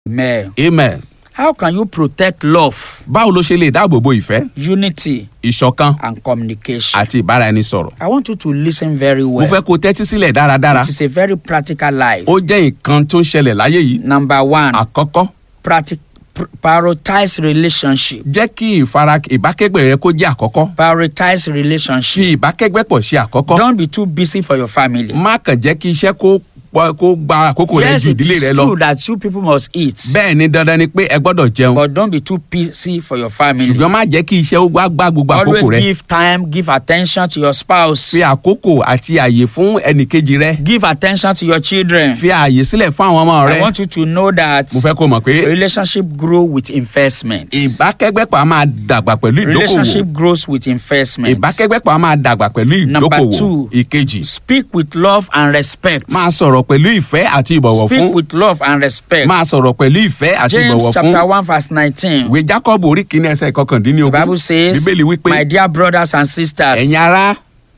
Amen. amen. How can you protect love, báwo ló ṣe lè dáàbò bo ìfẹ́ unity, ìṣọ̀kan and communication? àti ìbáraẹnisọ̀rọ̀. I want you to listen very mo well. fẹ́ kó o tẹ́tí sílẹ̀ dáradára. It is a very practical life. ó jẹ́ nǹkan tó ń ṣẹlẹ̀ láyé yìí. Number one, àkọ́kọ́ practic- pr- prioritize relationship. jẹ́ kí ìfara ìbákẹ́gbẹ́ rẹ kó jẹ́ àkọ́kọ́. Prioritize relationship. fi ìbákẹ́gbẹ́ pọ̀ ṣe àkọ́kọ́. Don't be too busy for your family. má kàn jẹ́ kí iṣẹ́ kó pọ̀- kó gba àkókò rẹ Yes, ju it ìdílé rẹ is lọ. true that you people must eat, bẹ́ẹ̀ ni dandan ni pé ẹ gbọ́dọ̀ jẹun. but don't be too busy for your family. ṣùgbọ́n má jẹ́ kí iṣẹ́ ó gbá gbá gbogbo Always àkókò rẹ. give time, give attention to your spouse. fi àkókò àti àyè fún ẹnìkejì rẹ. Give attention to your children. fi àyè sílẹ̀ fún àwọn ọmọ I rẹ. want you to know that mo fẹ́ kó mọ̀ pé relationship grow with investment. ìbákẹ́gbẹ́pọ̀ a máa dàgbà pẹ̀lú ìdókòwò. Relationship grows with investment. ìbákẹ́gbẹ́pọ̀ a máa dàgbà pẹ̀lú Number ìdókòwò. two. ìkejì Speak with love and respect. máa sọ̀rọ̀ pẹ̀lú ìfẹ́ àti ìbọ̀wọ̀ Speak fún. with love and respect. máa sọ̀rọ̀ pẹ̀lú ìfẹ́ àti James ìbọ̀wọ̀ chapter fún. one verse nineteen. ìwé jacob orí kìíní ẹsẹ̀ The kọkàndínlógún. Bible says, bíbélì wípé My dear brothers and sisters, ẹ̀yin ará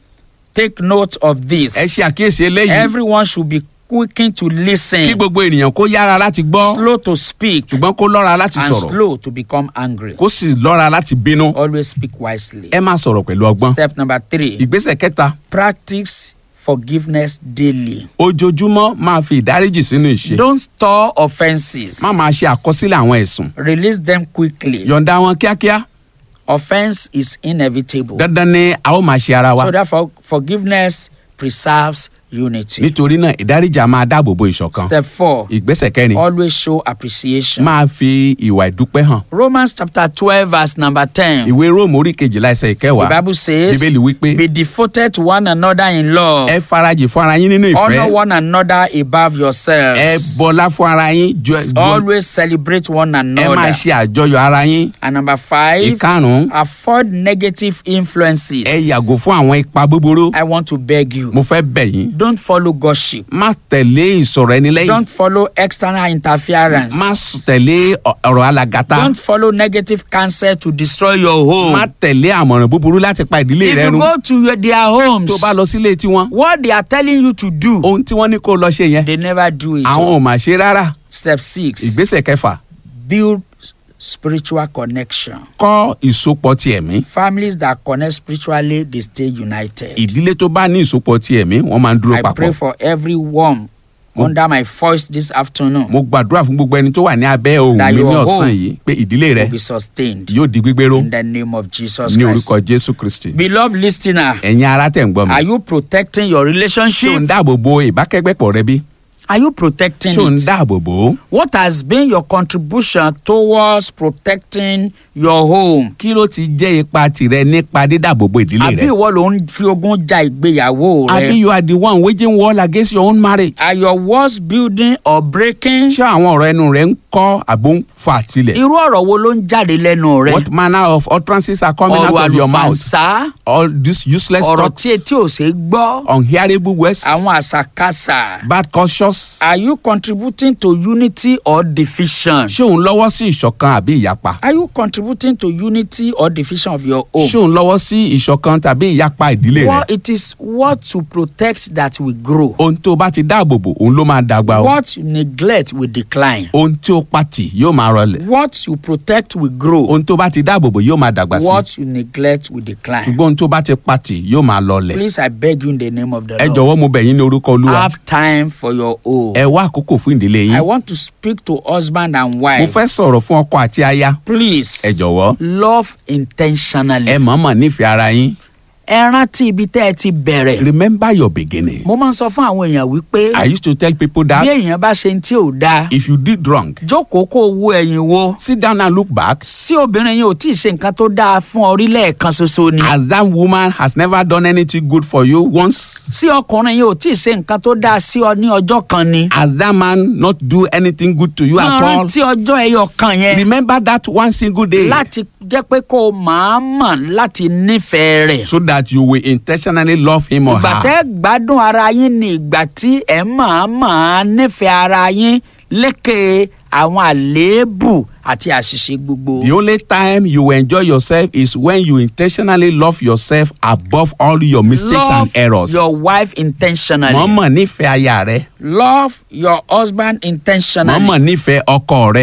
take note of this. ẹ ṣe àkíyèsí eléyìí Everyone should be quickened to listen, kí gbogbo ènìyàn kó yára láti gbọ́ slow to speak, ṣùgbọ́n kó lọ́ra láti and sọ̀rọ̀ slow to become angry. kó sì lọ́ra láti bínú. Always speak wisely. ẹ máa sọ̀rọ̀ pẹ̀lú ọgbọ́n. Step number three, ìgbésẹ̀ kẹta practice forgiveness daily. ojoojúmọ́ máa fi ìdáríjì sínú ìṣe. Don't store offenses. má máa ṣe àkọsílẹ̀ àwọn ẹ̀sùn. Release them quickly. yọ̀ǹda wọn kíákíá. Offense is inevitable. dandan ni a ó máa ṣe ara wa. So therefore, forgiveness preserves unity. nítorí náà ìdáríjì a máa dáàbò bo ìṣọ̀kan. Step four, ìgbésẹ̀ kẹrin always show appreciation. máa fi ìwà ìdúpẹ́ hàn. Romans chapter twelve verse number ten. ìwé róòmù orí kejìlá ẹsẹ̀ The ìkẹwàá Bible says, bíbélì wípé be devoted to one another in love. ẹ farajì fún ara yín nínú Honor ìfẹ́ one another above yourselves. ẹ bọlá fún ara yín ju ju- Always celebrate one ẹ máa another. ṣe àjọyọ̀ ara yín. And number five, ìkarùn-ún avoid negative influences. ẹ yàgò fún àwọn ipa búburú. I want to beg you, mo fẹ́ bẹ̀ yín don't follow gossip. má tẹ̀lé ìsọ̀rọ̀ ẹni lẹ́yìn Don't follow external interference. má s- tẹ̀lé ọ- ọ̀rọ̀ alàgàtà Don't follow negative counsel to destroy your home. má tẹ̀lé àmọ̀ràn búburú láti pa ìdílé If rẹ you run go to your, their homes, tó bá lọ sílé tiwọn what they are telling you to do, ohun tí wọ́n ní kó lọ ṣe yẹn they never do it. àwọn ò mà ṣe rárá Step six, ìgbésẹ̀ kẹfà build spiritual connection. kọ́ ìsopọ̀ ti ẹ̀mí Families that connect spiritually, they stay united. ìdílé tó bá ní ìsopọ̀ ti ẹ̀mí wọ́n máa ń dúró I pray papọ̀ for everyone under my voice this afternoon mo gbàdúrà fún gbogbo ẹni tó wà ní abẹ́ ohùn That mi ní your ọ̀sán home yìí pé ìdílé rẹ will be sustained yóò di gbígbéró in the name of Jesus ní Christ. orúkọ jésù kristi Beloved listener, ẹ̀yin ará tẹ̀ ń gbọ́ mi are you protecting your ṣé ò ń relationship? dáàbò bo ìbákẹ́gbẹ́pọ̀ rẹ bí Are you protecting ṣé ò ń it? dáàbò bò ó What has been your contribution towards protecting your home? kí ló ti jẹ́ ipa tirẹ̀ nípa dídàbò bo ìdílé Àbí rẹ ìwọ ló ń fi ogun ja ìgbéyàwó àbí rẹ? you are the one waging war against your own marriage Are your walls building or breaking? ṣé àwọn ọ̀rọ̀ ẹnu rẹ ń kọ́ àbò ń fà tilẹ̀ Irú ọ̀rọ̀ wo ló ń jáde lẹ́nu rẹ? what manner of utterances are coming out Ọ̀rọ̀ of your mouth àlùfànṣá, all these useless ọ̀rọ̀ talks tí etí ò ṣe é gbọ́, unhearable words àwọn àṣàkáṣà. bad conscious Are you contributing to unity or division? ṣé òun lọ́wọ́ sí ìṣọ̀kan àbí ìyapa Are you contributing to unity or division of your home? ṣé òun lọ́wọ́ sí ìṣọ̀kan tàbí ìyapa ìdílé Well, rẹ it is what to protect that will grow. ohun tó bá ti dáàbò bò òun ló máa dàgbà o What you neglect will decline. ohun tí ó pàtì yóò máa rọlẹ̀ What you protect will grow. ohun tó bá ti dáàbò bò yóò máa dàgbà sí What you neglect will decline. ṣùgbọ́n ohun tó bá ti pàtì yóò máa lọlẹ̀ Please, I beg you in the name of the ẹ Lord. jọ̀wọ́ mo bẹ̀ yín ní orúkọ olúwa Have time for your own. ẹ wá àkókò fún ìdílé I yín want to speak to husband and mo wife. fẹ́ sọ̀rọ̀ fún ọkọ àti aya Please, ẹ jọ̀wọ́ love intentionally. ẹ mọ̀ọ́mọ̀ nífẹ̀ẹ́ ara yín Ẹ rántí ibi tẹ́ ẹ ti bẹ̀rẹ̀. remember your beginning Mo máa ń sọ fún àwọn èèyàn wípé I used to tell people bí that èèyàn bá ṣe ń tí ò dáa, if you did wrong jókòó kó o wo ẹ̀yìn wo. sit down and look back Sí obìnrin yẹn ò tí ì ṣe nǹkan tó dáa fún ọ rí lẹ́ẹ̀kan ṣoṣo ni. as that woman has never done anything good for you once Sí ọkùnrin yẹn ò tí ì ṣe nǹkan tó dáa sí ọ ní ọjọ́ kan ni. has that man not do anything good to you Máa at all rántí ọjọ́ ẹyọ kan yẹn remember that one single day láti jẹ́ pé kó o máa mọ̀ láti nífẹ̀ẹ́ rẹ̀. so that you will intentionally love him or ìgbà her tẹ́ gbádùn ara yín ni ìgbà tí ẹ̀ máa máa nífẹ̀ẹ́ ara yín lékè àwọn àléébù àti àṣìṣe gbogbo. The only time you will enjoy yourself is when you intentionally love yourself above all your mistakes Love and errors. your wife intentionally. Mọ̀ọ́mọ̀ nífẹ̀ẹ́ aya rẹ. Love your husband intentionally. Mọ̀ọ́mọ̀ nífẹ̀ẹ́ ọkọ rẹ.